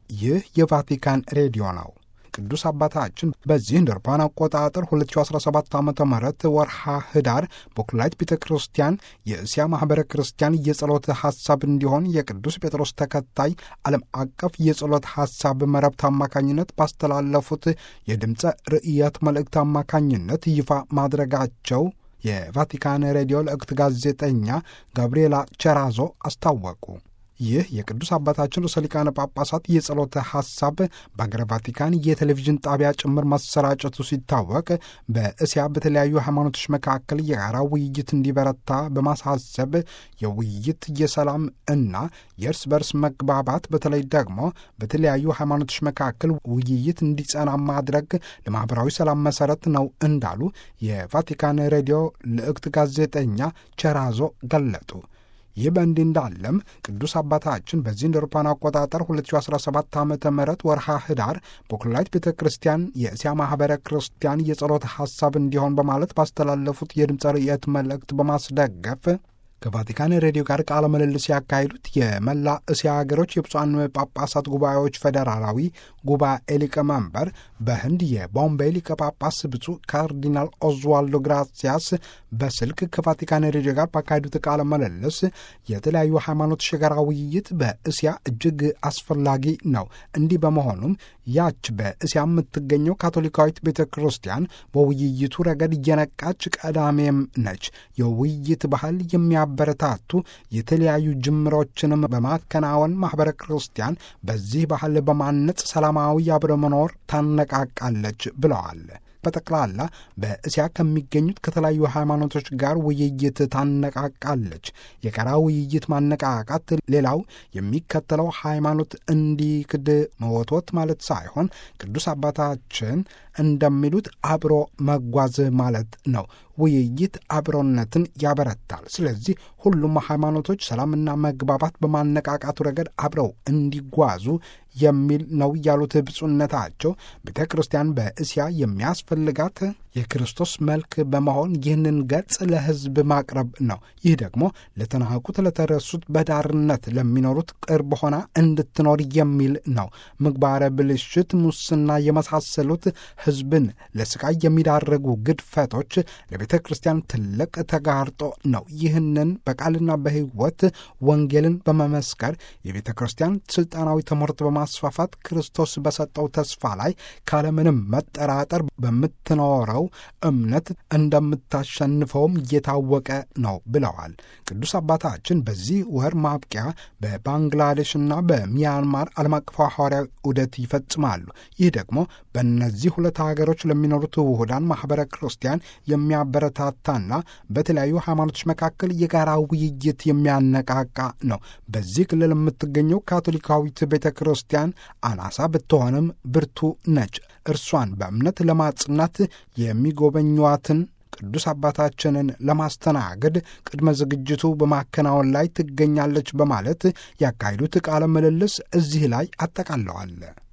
ይህ የቫቲካን ሬዲዮ ነው። ቅዱስ አባታችን በዚህ እንደ አውሮፓውያን አቆጣጠር 2017 ዓ ም ወርሃ ህዳር በኩላይት ቤተ ክርስቲያን የእስያ ማኅበረ ክርስቲያን የጸሎት ሐሳብ እንዲሆን የቅዱስ ጴጥሮስ ተከታይ ዓለም አቀፍ የጸሎት ሐሳብ መረብት አማካኝነት ባስተላለፉት የድምፀ ርእየት መልእክት አማካኝነት ይፋ ማድረጋቸው የቫቲካን ሬዲዮ ለእክት ጋዜጠኛ ጋብርኤላ ቸራዞ አስታወቁ። ይህ የቅዱስ አባታችን ርዕሰ ሊቃነ ጳጳሳት የጸሎተ ሐሳብ በአገረ ቫቲካን የቴሌቪዥን ጣቢያ ጭምር ማሰራጨቱ ሲታወቅ በእስያ በተለያዩ ሃይማኖቶች መካከል የጋራ ውይይት እንዲበረታ በማሳሰብ የውይይት የሰላም እና የእርስ በርስ መግባባት በተለይ ደግሞ በተለያዩ ሃይማኖቶች መካከል ውይይት እንዲጸና ማድረግ ለማኅበራዊ ሰላም መሠረት ነው እንዳሉ የቫቲካን ሬዲዮ ልዕክት ጋዜጠኛ ቸራዞ ገለጡ። ይህ በእንዲህ እንዳለም ቅዱስ አባታችን በዚህ እንደ አውሮፓውያን አቆጣጠር 2017 ዓ ም ወርሃ ህዳር በኩላሊት ቤተ ክርስቲያን የእስያ ማኅበረ ክርስቲያን የጸሎት ሐሳብ እንዲሆን በማለት ባስተላለፉት የድምፀ ርእየት መልእክት በማስደገፍ ከቫቲካን ሬዲዮ ጋር ቃለ ምልልስ ያካሄዱት የመላ እስያ ሀገሮች የብፁዓን ጳጳሳት ጉባኤዎች ፌዴራላዊ ጉባኤ ሊቀመንበር በህንድ የቦምቤ ሊቀ ጳጳስ ብፁዕ ካርዲናል ኦዝዋልዶ ግራሲያስ በስልክ ከቫቲካን ሬዲዮ ጋር ባካሄዱት ቃለ ምልልስ የተለያዩ ሃይማኖቶች የጋራ ውይይት በእስያ እጅግ አስፈላጊ ነው። እንዲህ በመሆኑም ያች በእስያ የምትገኘው ካቶሊካዊት ቤተ ክርስቲያን በውይይቱ ረገድ እየነቃች ቀዳሜም ነች። የውይይት ባህል የሚያበረታቱ የተለያዩ ጅምሮችንም በማከናወን ማኅበረ ክርስቲያን በዚህ ባህል በማነጽ ሰላማዊ አብረ መኖር ታነቃቃለች ብለዋል። በጠቅላላ በእስያ ከሚገኙት ከተለያዩ ሃይማኖቶች ጋር ውይይት ታነቃቃለች። የጋራ ውይይት ማነቃቃት ሌላው የሚከተለው ሃይማኖት እንዲክድ መወትወት ማለት ሳይሆን ቅዱስ አባታችን እንደሚሉት አብሮ መጓዝ ማለት ነው። ውይይት አብሮነትን ያበረታል። ስለዚህ ሁሉም ሃይማኖቶች ሰላምና መግባባት በማነቃቃቱ ረገድ አብረው እንዲጓዙ የሚል ነው ያሉት ብፁዕነታቸው ቤተ ክርስቲያን በእስያ የሚያስፈልጋት የክርስቶስ መልክ በመሆን ይህንን ገጽ ለሕዝብ ማቅረብ ነው። ይህ ደግሞ ለተናቁት፣ ለተረሱት፣ በዳርነት ለሚኖሩት ቅርብ ሆና እንድትኖር የሚል ነው። ምግባረ ብልሽት፣ ሙስና የመሳሰሉት ሕዝብን ለስቃይ የሚዳረጉ ግድፈቶች ለቤተ ክርስቲያን ትልቅ ተጋርጦ ነው። ይህንን በቃልና በሕይወት ወንጌልን በመመስከር የቤተ ክርስቲያን ስልጣናዊ ትምህርት በማስፋፋት ክርስቶስ በሰጠው ተስፋ ላይ ካለምንም መጠራጠር በምትኖረው እምነት እንደምታሸንፈውም እየታወቀ ነው ብለዋል። ቅዱስ አባታችን በዚህ ወር ማብቂያ በባንግላዴሽና በሚያንማር ዓለም አቀፍ ሐዋርያዊ ዑደት ይፈጽማሉ። ይህ ደግሞ በእነዚህ ሁለት ሀገሮች ለሚኖሩት ውሁዳን ማኅበረ ክርስቲያን የሚያበረታታና በተለያዩ ሃይማኖቶች መካከል የጋራ ውይይት የሚያነቃቃ ነው። በዚህ ክልል የምትገኘው ካቶሊካዊት ቤተ ክርስቲያን አናሳ ብትሆንም ብርቱ ነች። እርሷን በእምነት ለማጽናት የሚጎበኟትን ቅዱስ አባታችንን ለማስተናገድ ቅድመ ዝግጅቱ በማከናወን ላይ ትገኛለች በማለት ያካሄዱት ቃለ ምልልስ እዚህ ላይ አጠቃለዋል።